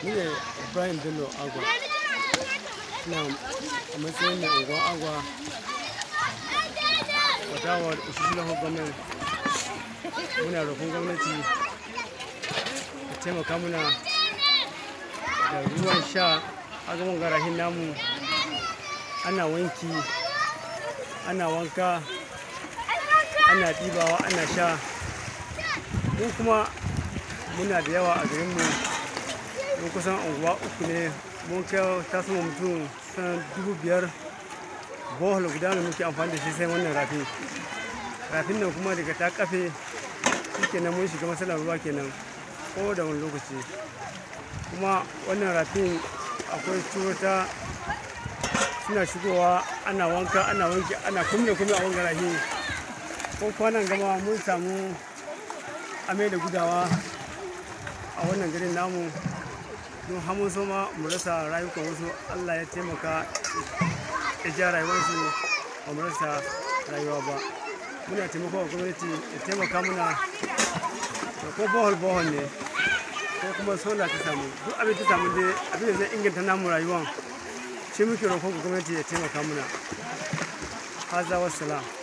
ni ne ibrahim bello agwa ina a matsayin mai unguwar agwa wadawar ushishi na gwamnati muna roƙon gwamnati ta taimaka muna da ruwan sha a gaban garahin namu ana wanki ana wanka ana ɗibawa ana sha mu kuma muna da yawa a garinmu mun kusan unguwa uku ne mun kai ta sama mutum san dubu biyar bohol guda ne muke amfani da shi sai wannan rafi rafin nan kuma daga ta kafe shi kenan mun shiga matsalar ruwa kenan ko da wani lokaci kuma wannan rafin akwai cuta suna shigowa ana wanka ana wanki ana kumle kumle a wangan rafi ko kwanan gama mun samu amai da gudawa a wannan garin namu don hamun soma mu rasa rayukan wasu allah ya taimaka ya ja rayuwarsu ba mu rasa rayuwa ba muna taimako wa gwamnati ya taimaka muna da ko bohol bohol ne ko kuma sola ta samu duk abin ta samu dai abin da zai inganta namu rayuwan shi muke roƙon gwamnati ya taimaka muna haza wassalam